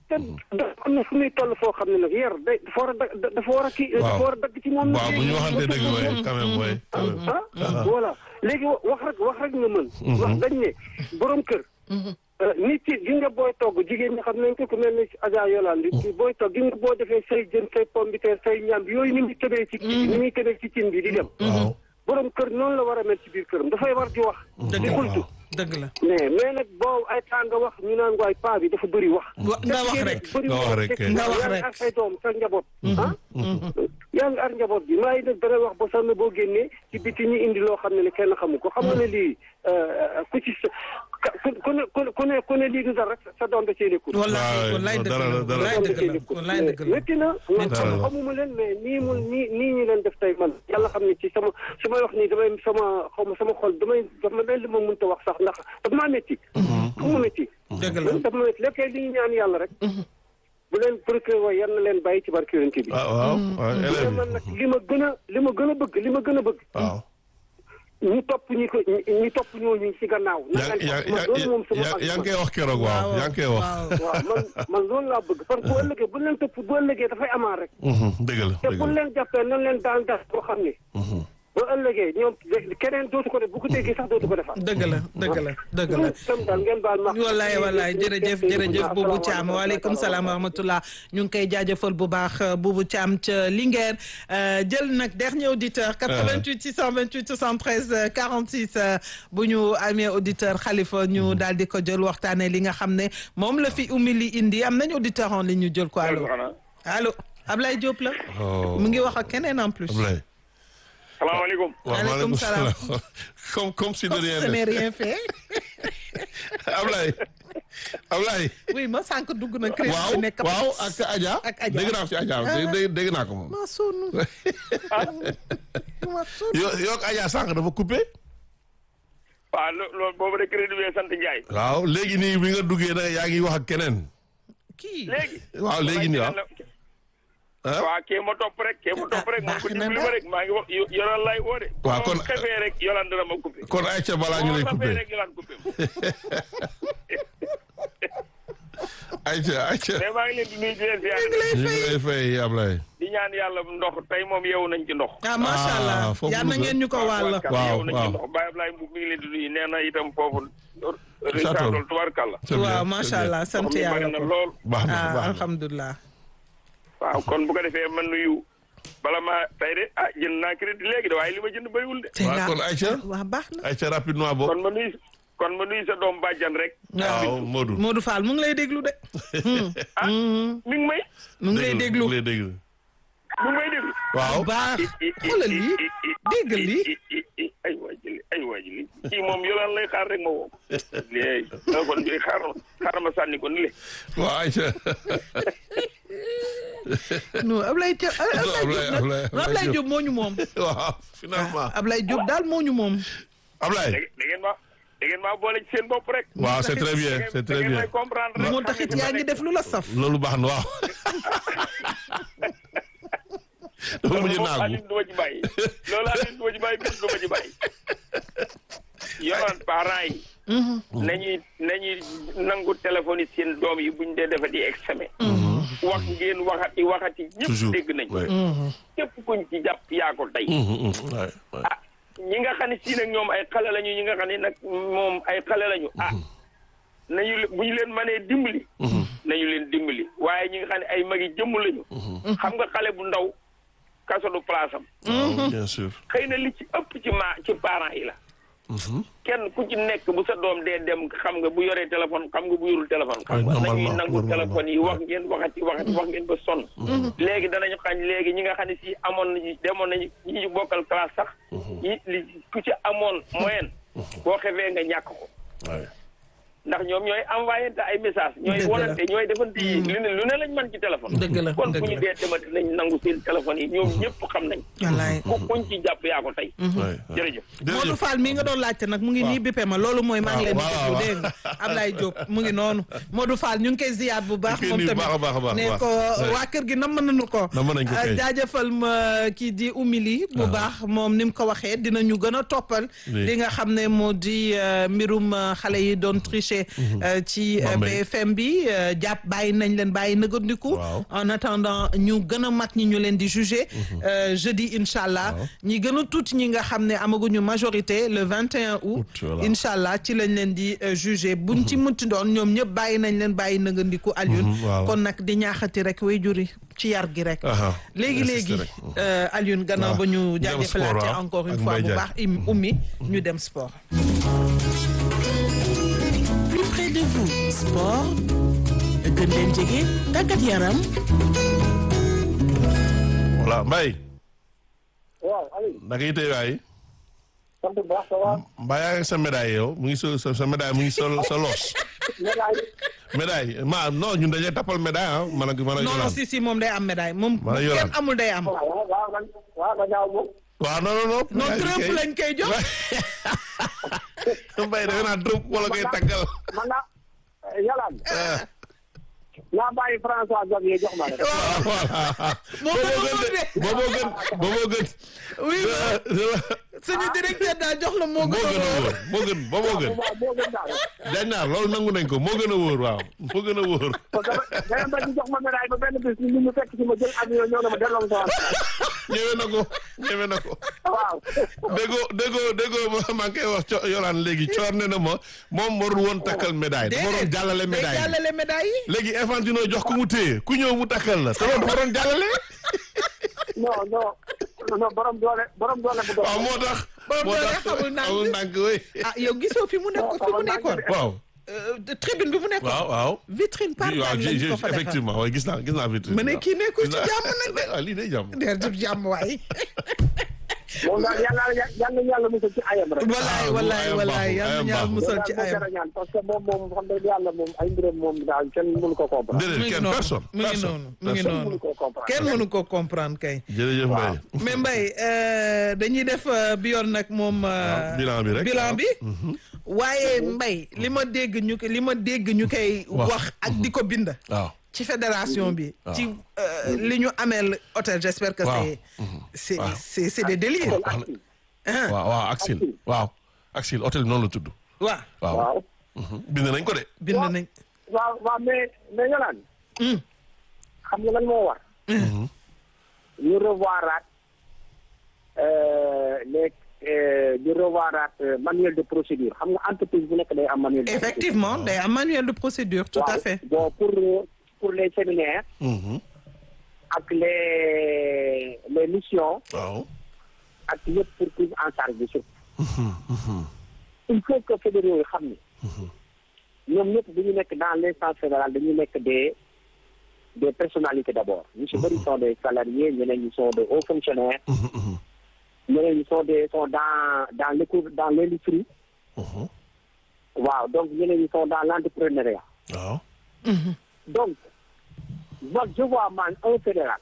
te dafa am na fu muy toll foo xam ne nag yar day dafa war a da dafa war a kii dafa war a dagg ci moom. waaw bu ñu waxante dëgg waay quand même waay quand même. ah voilà léegi wax rek wax rek nga mën. wax dañ ne borom kër. nit ki gi nga booy togg jigéen ñi xam nañ ko ku mel ni Adja Yolande di booy togg gi nga boo defee say jën say pomme de terre say ñam yooyu ni muy tëbee ci kii ni muy tëbee ci cin bi di dem. waaw borom kër noonu la war a mel ci biir këram dafay war di wax. dëgg di la kultu. dëgg la mais mais nag boo ay temps nga wax ñu naan waay paa bi dafa bëri wax. Wa- nga wax rek bëri nga wax rek, te kay. nga wax yaa ngi rek. ak say doom sa njaboot. ah. yaa ngi ar njaboot bi maa ngi nag dana wax ba sonn boo génnee ci biti ñu indi loo xam ne ne kenn xamu ko xam nga ne lii ku ci sa ka- ku ku ne ku ne ku ne ku ne lii du dara rek sa doom da cee nekkul. wallaay waaw, wallaay dëgg dara la la, dara la. wallaay dëgg la wallaay dëgg la métti na man Métti na. xamuma leen mais nii mu nii nii ñu leen def tey man yàlla xam ne ci sama su may wax nii damay sama xaw ma sama xol damay daf ma leen li ma mënta wax sax ndax daf maa métti xam ma métti dëgg la daf ma métti lépp li ñu ñaan yàlla rek bu leen procureur wa yal na leen bàyyi ci barke yonent bi ah waaw waaw élèves mais man nag li ma gën a li ma gën a bëgg li ma gën a bëgg waaw. ñu topp ñi ko ñi ñi topp ñooñu ci gannaaw na yaa leen yaa topp man loolu moom sama yaa yaa ngi argument. koy wax keroog waaw yaa ngi koy wax. waaw waaw man man loolu laa bëgg parce que bu ëllëgee bu leen topp bu ëllëgee dafay amaan rek Mhm, dëgg la te dëgg bu la. leen jàppee nan leen daan def boo xam ne ba ëllëgee ñoom keneen dootu ko def bu ko déggee sax dootu ko defaat dëgg la dëgg la dëgg la tam daal ngeen baal ma wallaay wallaay jërëjëf jërëjëf Boubou Thiam waaleykum salaam wa rahmatullah ñu ngi koy jaajëfal bu baax Boubou Thiam ca Linguère euh, jël nag dernier auditeur 88 628 73 euh, 46 euh, bu ñu amee auditeur Khalifa ñu daal di ko jël waxtaanee li nga xam ne moom la fi ummi li indi am nañ auditeur en ligne ñu jël ko allo allo Ablaye Diop la Oh. mu ngi wax ak keneen en plus Ablaye. salaamaaleykum waaw Maaleykum maaleykum salaam. salaam. comme comme si de comme rien ce n'est n'était. rien fait Ablaye. Ablaye. oui ma sànq dugg na crédit waaw bi nekk waaw ak Adja. Ak Adja. dégg naa ko si Adja dégg dégg- dégg naa ko moom. ma sonn ma sonn yo yoo ak Adja sànq dafa coupé. waaw lo- loolu boobu de crédit bi sant Ndiaye waaw léegi nii bi nga duggee nag yaa ngi wax ak keneen. kii léegi waaw léegi nii waaw. ah waaw kee ma topp rek kee ma topp rek moom ko baax na dimbali ma rek maa ngi wax yo- yolaan lay woo de Waaw, kon- kon xefee rek yolaan dana ma coupé kon Aïcha balaa ñu lay Boo xefee coupé. rek yolaan coupé Aïcha Aïcha. mais maa ngi leen di nuyu di leen ziar ñu ngi lay fay Ablaye. di ñaan yàlla ndox tey moom yeewu nañ ci ndox ah macha Ah, allah foofu yal na lu ngeen ñu ko wàll. tubaarkàlla, Waaw, yeewu nañ waaw. ci ndox Baye Ablaye Mbuub mi ngi leen di nuyu nee na itam foofu Château. risatol tubaarkàlla C'est bien, waaw c'est macha bien. allah sant ndox mi bari yàlla na ko lool baax na ah baax na. alhamdulilah. waaw kon bu ko defee man nuyu bala ma tey de ah jënd naa crédit léegi de waaye li ma jënd bëriwul de te waaw nga kon Aïcha. waaw baax na. Aïcha rapidement boobu. kon ma nuyu kon ma nuyu sa doom bàjjan rek waaw Modou. Modou Fall mu ngi lay déglu de. ah mi ngi may mu ngi lay déglu mu ngi lay déglu. mi ngi may déglu waaw. baax xoolal lii dégg lii. ay waa jëli ay waa jëli kii moom yolaan lay xaar rek ma woo léegi da kon bi xaar ma xaar ma sànni ko ni le waaw Aïcha. non Ablaye Diop Ablaye- Ablaye Ablaye- Diop nag Ablaye Diop moo ñu moom. waaw finalement. Ablaye Diop daal moo ñu moom. Ablaye. da da ngeen ma da ngeen maa boole ci seen bopp rek waaw c'est très bien Da ngeen- c'est da très ngeen bien. may comprendre rek moo taxit yaa ngi def lu la saf. loolu baax na waaw. dafa mujj loolu moom naagu. Alioune du ma ci bàyyi loolu Alioune du ma ci bàyyi bis du ma ci bàyyi yolaan parents yi nañuy nañuy nangu téléphone yi seen doom yi buñ dee defati examen wax ngeen waxati waxati ñëpp toujours dégg nañ ouais. képp kuñ ci jàpp yaa ko tey Mhm, mhm, ouais, ouais. ah ñi nga xam ne si nag ñoom ay xale lañu ñi nga xam ne nag moom ay xale lañu ah nañu le- bu ñu leen mënee dimbali nañu leen dimbali waaye ñi nga xam ne ay magi jëmm lañu xam nga xale bu ndaw kaso du place am waaw bien sûr. xëy na li ci ëpp ci ma ci parents yi la kenn ku ci nekk bu sa doom dee dem xam nga bu yoree téléphone xam nga bu yorul téléphone xam nga normalement, nañuy nangu normalement. téléphone yi wax ngeen waxati waxati wax ngeen ba sonn léegi danañu xañ léegi ñi nga xam ne si amoon nañu demoon nañu ñi ñu bokkal classe sax ñi li ku ci amoon moyenne boo xefee nga ñàkk ko Ouais. ndax ñoom ñooy envoyé te ay message ñooy Dëgg la. wonante ñooy defante yi lu ne lu ne lañ mën ci téléphone Dëgg la, kon dëgg fu ñu la. dee demati nañ nangu seen téléphone yi ñoom ñëpp xam nañ wallaay. ku kuñ ci jàpp yaa ko tey Ouais, ouais. jërëjëf Modou jërëjëf. Fall mii nga doon laajte nag mu ngi nii bippe ma loolu mooy maa ngi leen di waaw, déglu waaw. dégg nga Ablaye Diop mu ngi noonu Modou Fall ñu ngi koy ziyaat bu baax Ñu ngi koy moom nuyu tamit baax a baax a baax, ne baax. ko Ouais. waa kër gi nam nañu ko Namm nañ ko Ah, kay. jaajëfal ma kii di umili bu baax moom ni mu ko waxee dinañu gën a toppal Oui. li nga xam ne moo di euh, mbirum euh, xale yi doon triche branché euh, ci euh, Bambey. BFM bi euh, jàpp bàyyi nañ leen bàyyi nëgandiku Waaw. en attendant ñu gën a mat ñi ñu leen di juger euh, jeudi incha allah Waaw. ñi gën a tuuti ñi nga xam ne amaguñu majorité le 21 août Août, voilà. incha allah ci lañ leen di euh, juger buñ ci munti doon ñoom ñëpp bàyyi nañ leen bàyyi nëgandiku Alioune Mhm, voilà. kon nag di ñaaxati rek way juri ci yar gi rek Aha, léegi insister léegi rek. euh, Alioune gannaaw Waaw. ba ñu Dem jaajëfalaate sport, waaw, encore une ak fois Mbaye bu Diagne. baax im ummi ñu dem sport plus près de vous sport gën leen jege tàggat yaram voilà Mbaye waaw Aliou naka yi tey waay sant bu baax ça va Mbaye yaa ngi sa médaille yow mu ngi sa sa sa médaille mu ngi sa sa loos médaille médaille ma non ñun dañuy tappal médaille ah man ak man ak non non Yolande. si si moom day am médaille moom Wala kenn Yolande. amul day am waaw waaw waaw man waaw ma ñaaw moom waaw non non non. non médaille bi Trump kay. lañ koy jox Mbaye defe naa Trump wala koy tàggal. man naa yalaan naa bàyyi François Xavier jox ma rek waaw voilà. Moo gën a booboo wóor de. gën booboo gën booboo gën. oui suñu directeur daal jox la moo moo gën a gën a wóor wóor moo gën booboo gën. waaw moo gën daal dañ naa loolu nangu nañ ko moo gën a wóor waaw moo gën a wóor. parce que dama bañ ñu jox ma médaille ba benn bis ñu ñu fekk ci ma jël avion ñëw na ma delloo ma sama ñëwee na ko ñëwee na ko. waaw déggoo déggoo déggoo ma maa ngi koy wax co Yolaan léegi coor ne na ma moom warul woon takkal médaille dafa waroon jàllale day médaille bi. jàllale médaille yi léegi Infantino jox ko mu téye ku ñëw mu takkal la te loolu dafa waroon jàllale. non non non borom doole borom doole bu doon waaw moo tax. Borom moo doole tax xamul ndànk. xamul ndànk oui. ah yow gisoo fi mu nekk fi mu nekkoon waaw Euh, tribune bi mu nekkoon waaw waaw. vitrine par waaw lañ j'ai ko fa defar effectivement waaye gis naa gis naa vitrine. ma ne kii nekkul ci Gis naa- jàmm nag de. waaw lii day jàmm. der jub jàmm waay moom daal yàlla yàlla yàlla musal ci ayam rek wallaay Ah, wallaay ayam wallaay baaxul, yal ayam na ñaar baaxul. musal loolu ci daal moo ayam jar a ñaan parce que moom moom xam dëgg yàlla moom ay mbiram moom daal kenn mënu ko comprendre déedéet mu ngi kenn noonu personne. mu ngi personne, noonu mu ngi personne. mënu noonu ko comprendre kenn mënu ko comprendre kay jërëjëf Mbaye. mais Mbaye euh, dañuy def euh, bi yoon nag moom euh, waaw, bilan bi rek, bilan waaw. bi waaye Mbaye li ma dégg ñu ko li ma dégg ñu koy Wax. wax ak di ko bind waaw. ci fédération bi ci euh, li ñu ameel hôtel j'espère que Waaw. c'est c'est Waaw. c'est c'est des délires wax na ah waaw waaw Axil waaw Axil hôtel bi noonu la tudd. waaw waaw waaw bind nañ ko de. bind nañ waaw waaw mais mais yolaan Hmm. xam nga lan moo war ñu revoiraat euh, les euh, ñu revoiraat euh, manuel de procédure xam nga entreprise bu nekk day am manuel de effectivement day am manuel de procédure tout à Waaw. fait bon pour pour les séminaires Mhm. ak les les missions waaw. ak yëpp pour prise en charge bi surtout il faut que fédéraux yi xam ni ñoom ñëpp bu ñu nekk dans l'instance fédérale dañu nekk des des personnalités d'abord ñu si bëri sont des salariés ñeneen ñi sont des hauts fonctionnaires Mhm, mhm, ñeneen ñi sont des sont dans dans l'éco dans l'industrie mhm. waaw donc ñeneen ñi sont dans l'entrepreneuriat waaw. donc moi je vois man un fédéral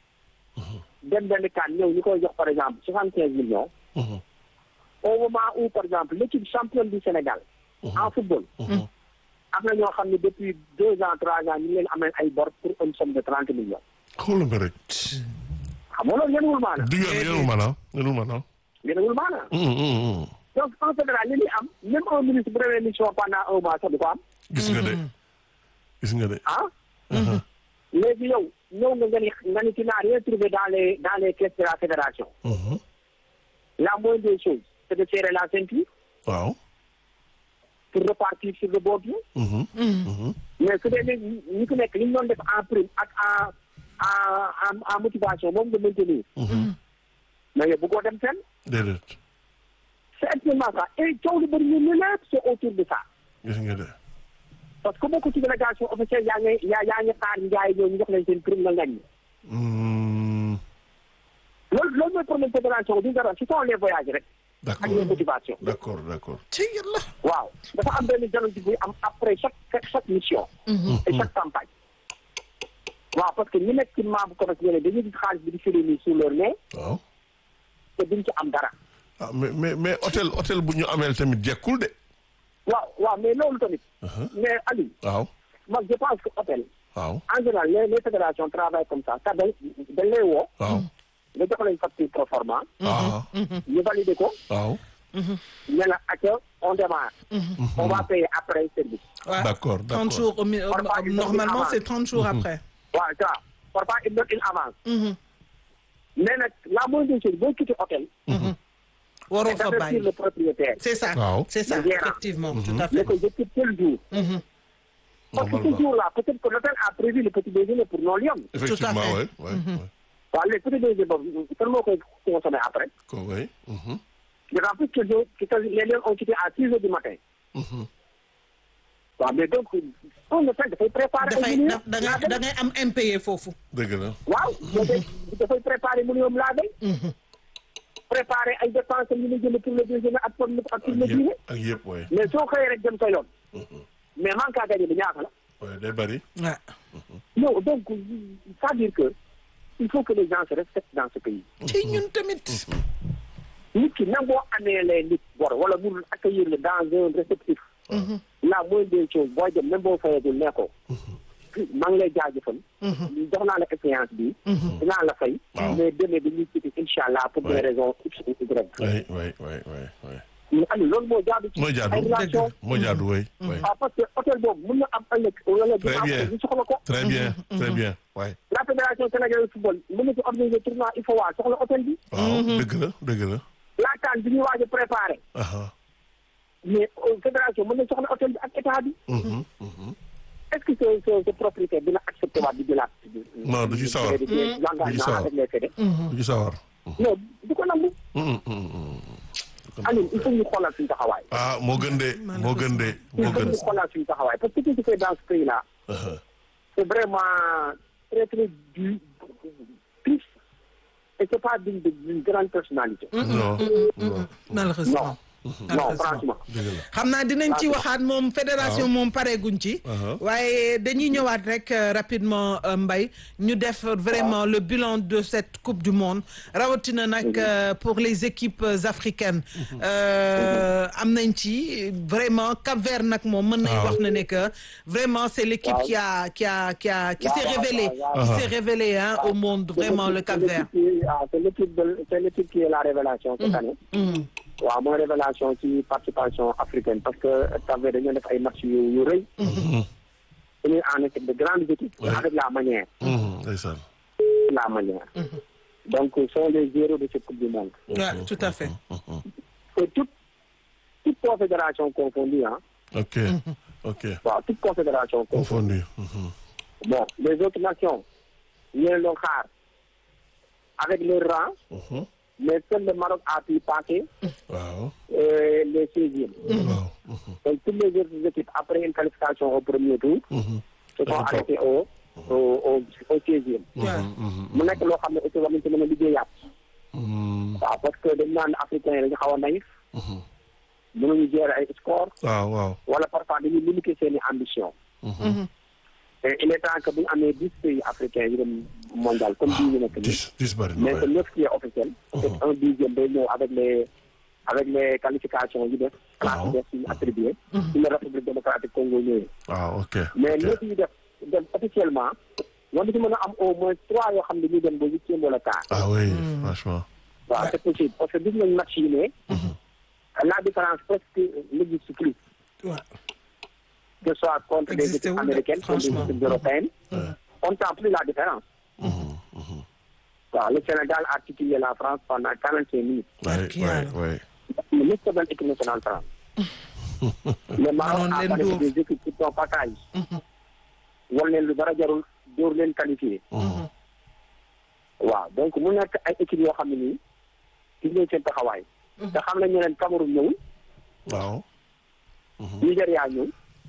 dem benn kan ñëw ñu koy jox par exemple soixante quinze millions Mhm, au moment où par exemple l'équipe championne du Sénégal en football mhm. am na ñoo xam ne depuis deux ans trois ans ñu ngi leen amee ay bor pour une somme de trente millions xoolal ma rek. xam nga loolu yenuwul maana du yoon yorul maanaam yorul maanaam. yenuwul maana Mhm, mhm, mhm. donc en fédéral li ñuy am même un ministre bu demee mission pendant un mois sax du ko am gis nga de. gis nga de. ah léegi yow ñëw nga nga ni nga ni tu n'as rien trouvé dans les dans les caisses de la fédération Mhm. la moindre des choses c'est de serrer la ceinture waaw. pour repartir sur le bon pied Mhm, mhm. mais su dee léegi ñi ku nekk li ñu doon def en prime ak en en en en motivation moom nga maintenir mais yow bëggoo dem fenn déedéet. c'est actuellement ça et coow lu bëri ñu ne lépp c'est autour de ça gis nga de. parce que bokk ci délégation officielle yaa ngi yaa yaa ngi xaar njaay ñoo ñu jox leen seen prime nga ngañ Mhm. loolu loolu mooy problème fédération du dara ce sont les voyages rek ak les d'accord motivations d'accord d'accord. ci yàlla waaw dafa am benn dialogue buy am après chaque chaque mission et chaque campagne waaw parce que ñu nekk ci membre commerce yooyu dañuy gis xaalis bi di firi nii sur leur nez waaw. te duñ ci am dara ah mais mais mais hôtel hôtel bu ñu ameel tamit jekkul de. waaw waaw mais loolu tamit mais Aliou waaw. man je pense que hôtel waaw. en général les les fédérations travaillent comme ça ça dañ dañ lay woo waaw. nga jox leen facture pro forma ah ñu valider ko waaw. ne la acca on démarre. on va payer après service. Ouais. D'accord, 30 d'accord. jours, au mi- euh, Parfois, ils donnent normalement, une c'est avance. 30 jours après. waaw c'est ça parfois il donne une avance. Mhm. mais nag la moindre chose boo quitté hôtel. waroo c'est fa d'avertir bàyyi. le propriétaire. C'est ça. Waaw. C'est ça, Le gérant. effectivement, tout à ne fait. ko je quitte tel jour. parce que ce Normalement. jour-là peut-être que l'hôtel a prévu le petit déjeuner pour non liam. Effectivement, fait. ouais, ouais, ouais. waaw léegi petit déjeuner boobu kan moo koy consommé après. Ko, ouais. Mhm. d'autant plus que jo- que les lions ont quitté à six heures du matin. waaw mais donc on le fait dafay préparer. dafay ay millions da da ngay da ngay am impayé foofu. Dëgg la. waaw dafay dafay préparer millions laa day. préparer ay dépenses yu ñu jënd pour le déjeuner ak pour le ak pour Ak le dîner. yëpp, ak yëpp, ouais. mais soo xëyee rek dem sa yoon. mais manque à gagner bi ñaata la. Ouais, day bari. Ouais. non donc ça veut dire que il faut que les gens se respectent dans ce pays. ci ñun tamit. nit ki même boo amee les nit bor wala mu accueillir le dans un réceptif. la moindre des choses booy dem même boo fayagul nee ko. maa ngi lay jaajëfal. jox naa la expérience bi. dinaa la fay. Waaw. mais demee dañuy quitté incha allah pour des Ouais. raisons x ou y. Ouais, ouais, ouais, ouais, ouais. mais Aliou loolu moo jaadu. ci Mooy jaadu. ay relations. Moo jaadu, ouais, ouais. ah parce que hôtel boobu mun na am ëllëg wala Très dina bien. am ñu soxla ko. Très bien, très bien. Ouais. la fédération sénégalaise de football mën na ci organiser tournoi il faut waa soxla hôtel bi. Waaw, dëgg la, dëgg la. la CAN bi ñuy waaj a préparé. Aha. mais euh, fédération mën na soxla hôtel bi ak état bi. Mhm, mhm. est-ce que ce ce ce propriétaire dina accepté waat di jëlaat. Non, du ci sawar. di jël Du ci l'engagement sawar. avec les fédé. Du ci sawar. non du ko nangu. Mhm, mhm, mhm. Aliou il faut ñu xoolal suñu taxawaay. Ah, moo gën de, moo gën de, il moo faut gën. ñu xoolal suñu taxawaay parce que ce qui se fait dans ce pays là Aha. c'est vraiment très très du triste et c'est pas digne de- d'une grande personnalité. Non, non. malheureusement. non franchement. Dëgg la. xam naa dinañ ci waxaat moom fédération moom pareeguñ ci. Uh-huh. waaye dañuy ñëwaat rek euh, rapidement euh, Mbaye ñu def vraiment le bilan de cette coupe du monde rawatina nag euh, pour les équipes euh, africaines. Euh, am nañ ci vraiment Cap-Vert nag moom mën nañ Waaw. wax na ne que vraiment c'est l'équipe qui a qui a qui a qui s'est Waaw, waaw, révélée waaw, qui waaw. s'est révélée hein, au monde vraiment le C'est l'équipe- Cap-Vert. c'est l'équipe qui- ah, C'est l'équipe de- c'est l'équipe qui est la révélation cette année. Mhm. waaw mooy révélation ci participation africaine parce que Cap-Vert dañoo def ay match yu yu rëy. dañuy en équipe de grandes équipes. Ouais. avec la manière. Mhm, ndeysaan. la manière. donc ce sont les héros de cette coupe du monde. Ouais, tout à fait. et toute toute confédération confondue ah. Ok, ok. waaw toute confédération confondue. Confondu. Mhm. bon les autres nations ñu leen doon xaar avec leur rang. Mhm. mais seul le Maroc a pu passer Waaw. euh, les 16e. Waaw. Mhm. Donc, toutes les autres équipes, après une qualification au premier tour, Mhm. se sont D'accord. arrêtées au, au, au, au 16e. Ouais. Mhm. mu nekk loo xam ne aussi war nañ ci mën a liggéeyaat. Mhm. waaw parce que dañ naan africain yi dañu xaw a naïf. mënuñu gérer ay score Waaw, waaw. wala parfois dañuy limiter seen i ambition. Mhm. et il est temps que bu ñu amee dix pays africains yu dem mondial comme bii ñu nekk nii. Dix, dix bari na, mais que ouais. neuf qui est officiel. peut-être un dixième day ñëw avec les avec les qualifications yu def. classe yu def suñu attribué. suñu république démocratique Congo ñëwee. Ah, ok. mais ok. lépp yu def dem officiellement ñoom ci mën a am au moins trois yoo xam ne ñu dem ba huitième wala quart. Ah oui, franchement. waaw c'est possible parce que gis nañ match yi ne. la différence presque n'existe plus. Ouais. que ce soit contre des Existé équipes wul de, américaines contre des franchement. équipes européennes. on ne sent plus la différence. waaw le Sénégal a titillé la France pendant quarante-cinq minutes. Ouais, Barki ouais, Yàlla. ouais. mais ñëpp a doon équipe nationale France. le Maroc Manoon a leen parlé dóor. des équipes qui sont bataille. war leen lu dara jarul dóor leen qualifié. waaw donc mu nekk ay équipes yoo xam ne nii gis nañ seen taxawaay. te xam nañ ne leen Cameroun ñëwul Waaw. Nigéria ñëw.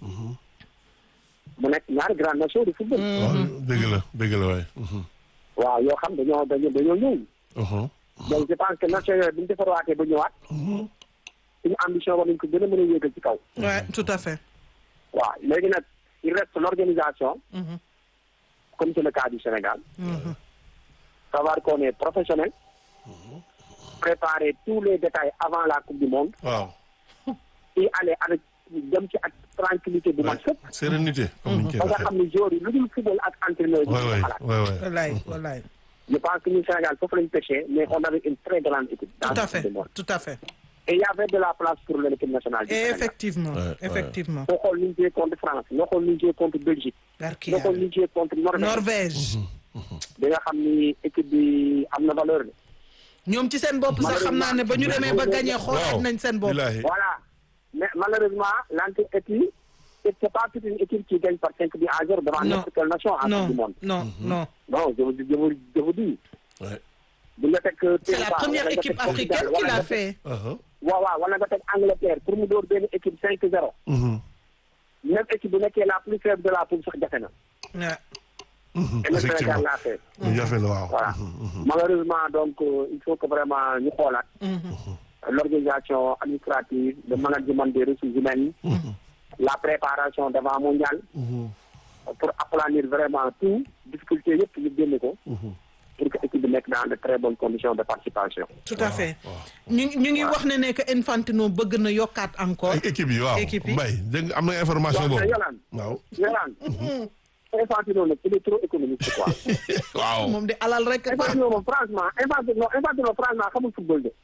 mu nekk ñaari grande nation de football. Waaw, dëgg la, dëgg la, waay. Mhm. waaw yoo xam dañoo dañoo dañoo ñëw. Mhm. donc je pense que nation yooyu bu ñu defarwaatee ba ñëwaat. suñu ambition war nañ ko gën a mën a yéegal ci kaw. Ouais, tout à fait. waaw léegi nag il reste l'organisation. Mhm. comme c'est le cas du Sénégal. Mhm. savoir qu'on est professionnel. préparer tous les détails avant la coupe du monde. Waaw. et aller avec dem ci ak tranquillité bu mag sëkk. Sérénité, comme ni ñu koy ba nga waxee. xam ne joueurs yi lu dul football ak entraîneur yi. Ouais, ñu ouais, xalaat. ouais, ouais. Wallaay wallaay. je pense que ñun Sénégal foofu lañu pêché mais on avait une très grande équipe. dans Tout à la coupe fait du monde. tout à fait. et il y avait de la place pour l'équipe nationale du Et Sénégal. effectivement Ouais, ouais. effectivement nga xool ni ñu joué contre France nga xool ni ñu joué contre Belgique barki nga xool ni yàlla ñu joué contre Norvège Norvège di nga xam ni équipe bi am na valeur de ñoom ci seen bopp sax xam naa ne ba ñu demee ba gagné xoolaat nañ seen bopp Bilahi. voilà mais malheureusement l'anti-équipe c'est pas toute une équipe qui gagne par cinq buts à zéro devant Non. n'importe quelle nation en non Coupe du monde non non non je vous je vous je vous dis Ouais. bu nga teg c'est la première équipe africaine qui l'a fait Uh-huh. waaw waaw wala nga teg Angleterre pour mu door benn équipe cinq zéro Mhm. même équipe bu nekkee la plus faible de la poule sax jafe na Ouais. Mhm. et le Sénégal Effectivement. l'a fait lu jafe la waaw. voilà malheureusement donc euh, il faut que vraiment ñu xoolaat l'organisation administrative le management des ressources humaines la préparation d'avant mondial pour aplanir vraiment tout difficulté yëpp ñu génne ko pour que équipe bi nekk dans de très bonnes conditions de participation tout à fait ñu ñu ngi wax ne ne que Infantino bëgg na yokkaat encore ay équipe yi waaw. Équipe yi. Mbaye dégg nga am na information waaw boobu. mais Yolande waaw. Yolande Infantino nag il est trop économique quoi waaw. moom di alal rek Infantino moom franchement Infantino Infantino franchement xamul football de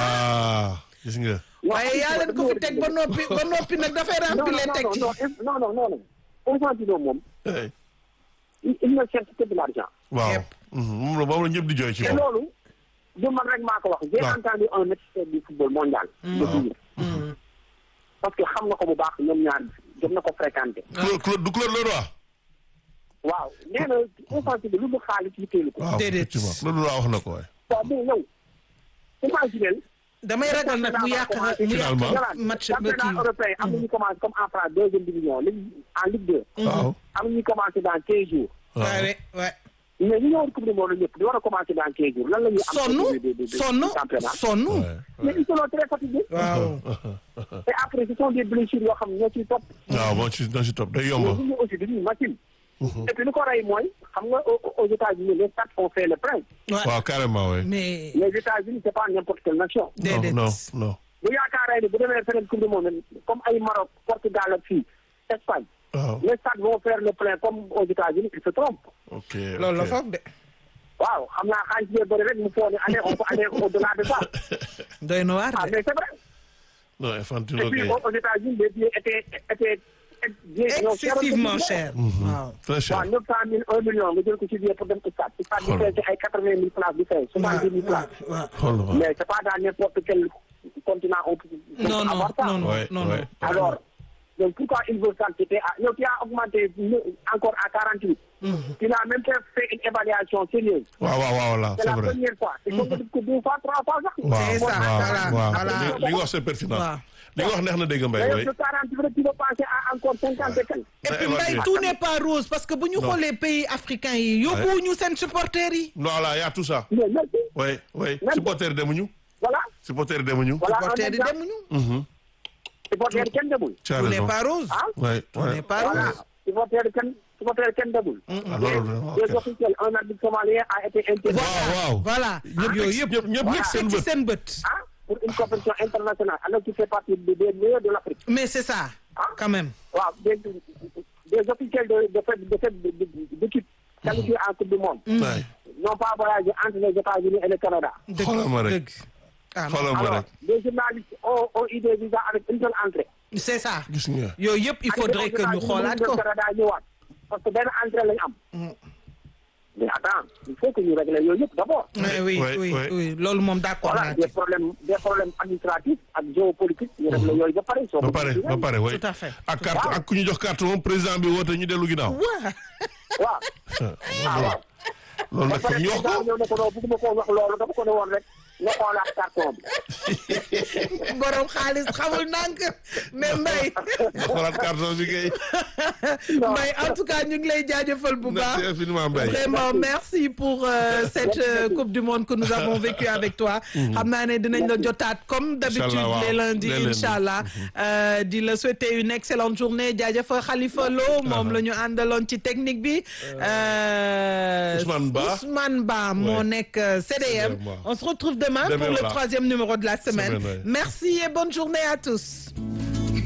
ah gis nga. waaye yaa leen ko fi teg ba noppi ba noppi nag dafay non remplir non teg ci non non non non non Infantino moom Hey. il il ne cherche que de l'argent waaw. Yep. Mhm. moom la moom la ñëpp di jooy ci te moom. loolu du man rek maa ko wax j'ai waaw. entendu un expert du football mondial le dire parce que xam na ko bu baax ñoom ñaar jot na ko fréquenté Claude Claude du Claude Leroy. waaw nee na Infantino lu mu xaalis yitteelu ko waaw Déedéet. effectivement Claude Leroy wax na ko waaye. waaw mais yow imaginel damay ragal nag mu yàq mu Finalement. yàq match ba championnat kii européen am na ñu commencé comme en France deuxième division ligue en Ligue 2 waaw. am na ñu commencé dans quinze jours waaw. waaye ouais mais ñu ñëwoon coupe du monde ñëpp di war a commencé dans quinze jours lan la ñuy am sonn de- de- de- de- sonn de championnat sonn Ouais, mais ils sont très fatigués waaw et après ce sont des blessures yoo xam ne ñoo ciy topp waaw moo ci moo ci topp day mais yomb. ñu aussi dañuy machine et puis li ko rey mooy xam nga au- aux États-Unis les stades ont fait le plein Ouais. waaw carrément oui. mais les États-Unis c'est pas n'importe quelle nation déedéet non non. bu yaakaaree ni bu demee feneen coupe du monde comme ay Maroc Portugal ak fii Espagne waaw. les stades vont faire le plein comme aux États-Unis ils se trompent ok loolu la ok. foog de waaw xam naa xaalis bee bëri rek mu foog ne allez on peut aller au-delà de ça doy na waar ah de mais c'est vrai non et Infantino puis kay. aux États-Unis les billets étaient étaient billets ñoo cher excessivement cher waaw très cher. waaw neuf cent mille un million nga jël ko ci billet pour dem stade stade bi Xool. fay ci ay quatre-vingt mille places di fay soixante-dix mille waaw places waaw xool ma. mais c'est pas dans n'importe quel continent on peut on peut non non avoir ça. non non Ouais, non ouais. non alors donc pourquoi il veut s'entêter à yow tu as augmenté ne- encore à quarante-huit il a même fait fait une évaluation sérieuse waaw waaw waaw là c'est c'est la vrai. première fois c'est comme nga def ko deux fois trois fois sax waaw C'est ça, waaw voilà, waaw voilà. li li nga wax c'est pertinent. Waaw. li nga wax neex na dégg Mbaye mais oui. yow de quarante-huit rek tu veux passer à encore cinquante et quelques et puis Ouais, mbay ouais. tout n'est pas rose parce que bu ñu Non. xoolee pays africains yi yóbbuwuñu seen supporters yi voilà y a tout ça. mais merci oui oui Même- supporter demuñu. voilà supporter demuñu. voilà un supporters yi exemple demuñu supporter kenn demul tu as tout n'est raison. pas rose ah oui tout oui. n'est pas voilà rose supporter kenn supporter kenn demul Ah, loolu vraiment, les ok. officiels un arbitre somalien a été interdit waaw waaw. voilà ñëpp yooyu yëpp ñëpp ñëpp ñëpp seen ci bët. seen bët ah pour une compétition internationale alors qu'il fait partie des des meilleurs de l'Afrique mais c'est ça quand même waaw des des officiels de de fait de fait de- de- d'équipe qualifiés en coupe du monde waay n'ont pas voyagé entre les États-Unis et le Canada dëgg Xoolal ma rek. dëgg ah non. xoolal ma alors rek les journalistes ont ont eu des visas avec une seule entrée c'est ça gis nga. yooyu yëpp il faudrait que ñu xoolaat ko Canada ñëwaat parce que benn entrée lañ am mais attends il faut que ñu régler yooyu yëpp d'abord oui oui Ouais, oui ouais. oui loolu moom d'accord voilà naa des ci problèmes des problèmes administratifs ak géopolitique ñu régler yooyu ba pare soo ba ko pare defee ba pare oui. Tout à fait. ak carte ak ku ñu jox carte moom président bi woote ñu dellu ginnaaw. waaw waaw ah waaw loolu nag comme ñu wax ko. ñëw ne ko non bëgguma koo wax loolu dama ko ne woon rek nga xoolaat carton bi borom xaalis xamul ndànk mais mbay nga xoolaat carton bi kay. mbay en tout cas ñu ngi lay jaajëfal bu baax merci infiniment Mbaye. Vraiment, merci pour euh, cette euh, Coupe du Monde que nous avons vécue avec toi. xam naa ne dinañ la jotaat comme d'habitude Inch'Allah, waaw. les lundis Les lundis. inchallah Euh, di la souhaiter une excellente journée jaajëfa Khalifa Lo moom la ñu àndaloon ci technique bi. Euh, Ousmane Ba. Ousmane Ba moo Ouais. nekk euh, CDM. CDM, waaw. On se retrouve demain Demain, pour le voilà. troisième numéro de la semaine. Semaine, ouais. Merci et bonne journée à tous.